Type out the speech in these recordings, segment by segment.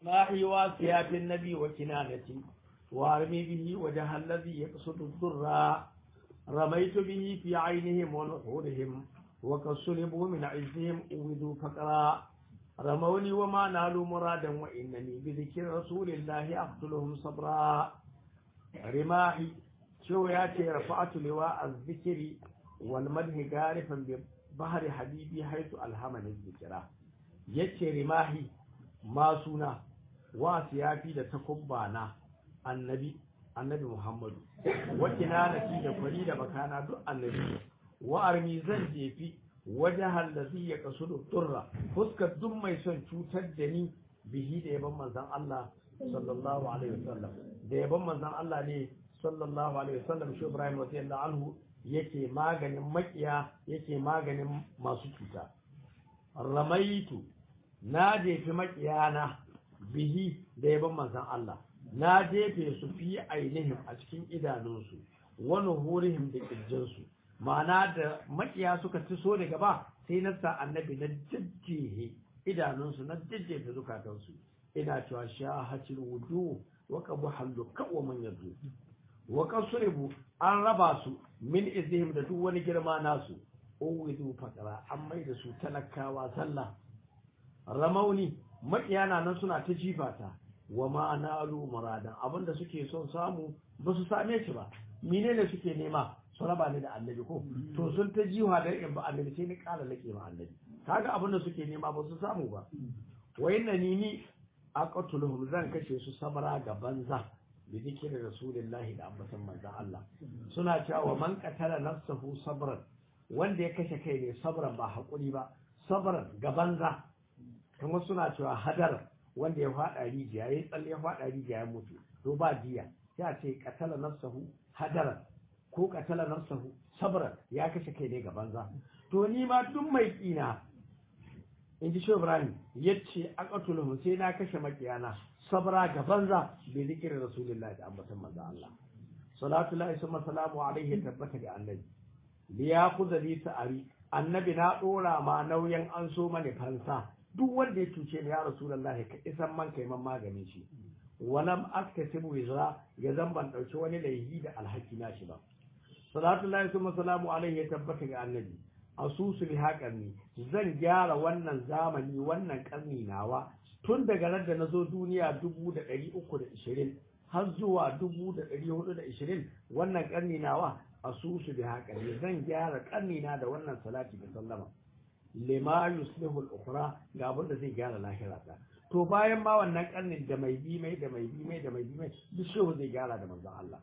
ماحي واسيا في النبي وكنانتي وارمي به وجه الذي يقصد الضر رميت به في عينهم ونحورهم وقد صلبوا من عزهم أوذوا فقرا رموني وما نالوا مرادا وإنني بذكر رسول الله أقتلهم صبرا رماحي شو ياتي رفعت لواء الذكر والمدح غارفا ببحر حبيبي حيث ألهمني الذكرى ياتي رماحي ما سنا واسيافي da takubbana annabi annabi Muhammadu wacce na nafi da kwari da bakana duk annabi wa armi zan jefi wajahal ladhi yaqsudu turra fuskar duk mai son cutar da ni bihi da yaban manzon Allah sallallahu alaihi wasallam da yaban manzon Allah ne sallallahu alaihi wasallam shi Ibrahim radiyallahu anhu yake maganin makiya yake maganin masu cuta ramaitu na jefi makiyana bihi da yaban manzon Allah na jefe su fi ainihin a cikin idanunsu wani horihim da ƙirjinsu ma'ana da makiya suka ci so daga ba sai na sa annabi na jajjehe idanunsu na jajjefe zukatansu ina cewa sha hacin wudu wa kabu hallu kawo man yanzu wa kasuribu an raba su min izihim da duk wani girma nasu uwidu fakara an mai da su talakawa sallah ramauni makiya na nan suna ta jifata wa ma'analu muradan abinda suke son samu ba su same shi ba menene suke nema su raba ni da annabi ko to sun ta jiwa da in ba annabi sai ni kala lake ma annabi kaga abinda suke nema ba su samu ba wa inna ni ni aqtuluhum zan kashe su sabara ga banza bi zikri rasulillahi da ambatan manzon Allah suna cewa man qatala nafsahu sabran wanda ya kashe kai ne sabran ba hakuri ba sabran ga banza kuma suna cewa hadar wanda ya fada rijiya ya tsalle ya fada rijiya ya mutu to ba diya sai a ce qatala nafsahu hadaran ko qatala nafsahu sabran ya kashe kai ne ga banza to ni ma duk mai kina in ji shi Ibrahim yace aqatuluhum sai na kashe makiyana sabra ga banza bi zikri rasulullahi da ambatan manzo Allah salatu lahi summa salamu alaihi tabbata ga annabi li yakhudha li ta'ari annabi na dora ma nauyin an so mani fansa duk wanda ya cuce ni ya rasulullahi ka isan man kai man maganin shi walam askasibu wizra ya zan ban dauki wani laihi da alhaki na shi ba salatu lahi summa salamu alaihi ya tabbata ga annabi asusu bi haƙarni zan gyara wannan zamani wannan ƙarni nawa tun daga ran da na zo duniya dubu da ɗari uku da ishirin har zuwa dubu da ɗari hudu da ishirin wannan ƙarni nawa asusu bi haƙarni zan gyara ƙarni na da wannan salati da sallama lima yuslihu al-ukhra ga abin da zai gyara lahira ta to bayan ma wannan ƙarnin da mai bi mai da mai bi mai da mai bi mai duk shehu zai gyara da manzon Allah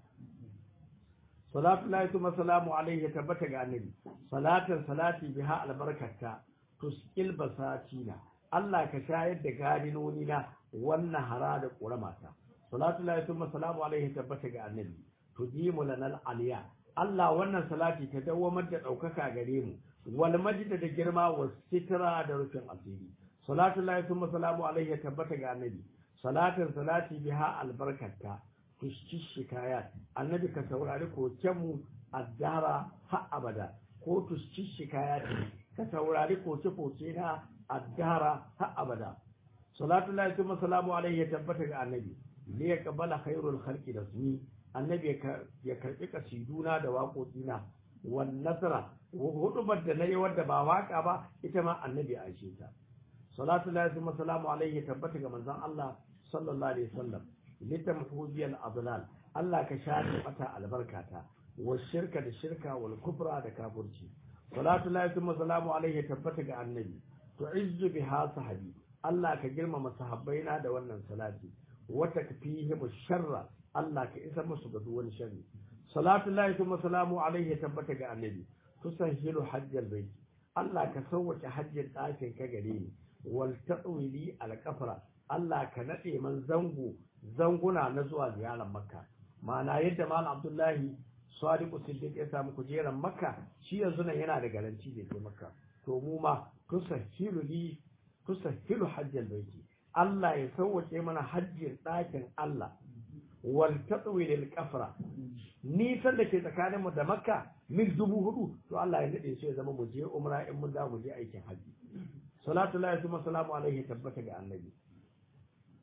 salatu lahi kuma salamu alaihi ya tabbata ga annabi salatan salati biha albarkata tuskil basatina Allah ka shayar da gadinoni na wannan hara da ƙuramata salatu lahi kuma salamu alaihi ya tabbata ga annabi tujimu lanal aliya Allah wannan salati ta dawamar da ɗaukaka gare mu wal majda da girma wa sitra da rufin asiri salatu lahi kuma salamu alaihi ya tabbata ga annabi salatin salati biha albarkata tushki shikayat annabi ka saurari kokenmu addara har abada ko tushki shikayat ka saurari koke-koke na addara har abada salatu lahi kuma salamu alaihi ya tabbata ga annabi ne ya kabala khairul khalqi da suni annabi ya karbi kasiduna da waƙoƙina wan nasara hudubar da nayi wadda ba waka ba ita ma annabi a aishe ta salatu lahi kuma salamu alaihi ya tabbata ga manzon Allah sallallahu alaihi wasallam litamhu biyal adlal Allah ka shafe mata albarkata wa shirka da shirka wal kufra da kafirci salatu lahi wa salamu alaihi tabbata ga annabi tu'izzu biha sahabi Allah ka girmama sahabbaina da wannan salati wa takfihim sharra Allah ka isa musu ga duwan sharri salatu lahi wa salamu alaihi tabbata ga annabi tusahilu hajjal bait Allah ka sauwace hajjin ɗakin ka gare ni wal ta'wili al kafara Allah ka nade man zango zanguna na zuwa ziyarar makka ma'ana yadda malam abdullahi sadiqu siddiq ya samu kujerar makka shi yanzu nan yana da garanti da ke makka to mu ma tusahilu li tusahilu hajjal baiti Allah ya sauwace mana hajjin ɗakin Allah wal tatwil al kafra nisan da ke tsakanin mu da makka mil dubu hudu to Allah ya nade shi ya zama mu je umra in mun da mu je aikin hajji salatu lillahi wa salamu alaihi tabbata ga annabi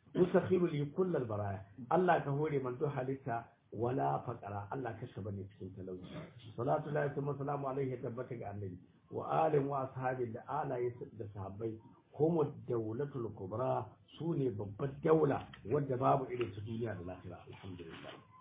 musakhiru li kullal baraya Allah ka hore man duk halitta wala faqara Allah ka shaba ne cikin talauci salatu lillahi wa salamu alaihi tabbata ga annabi wa alin wa ashabi da alaye da sahabbai kuma daulatul kubra su ne babbar daula wadda babu irin su duniya da lafiya alhamdulillah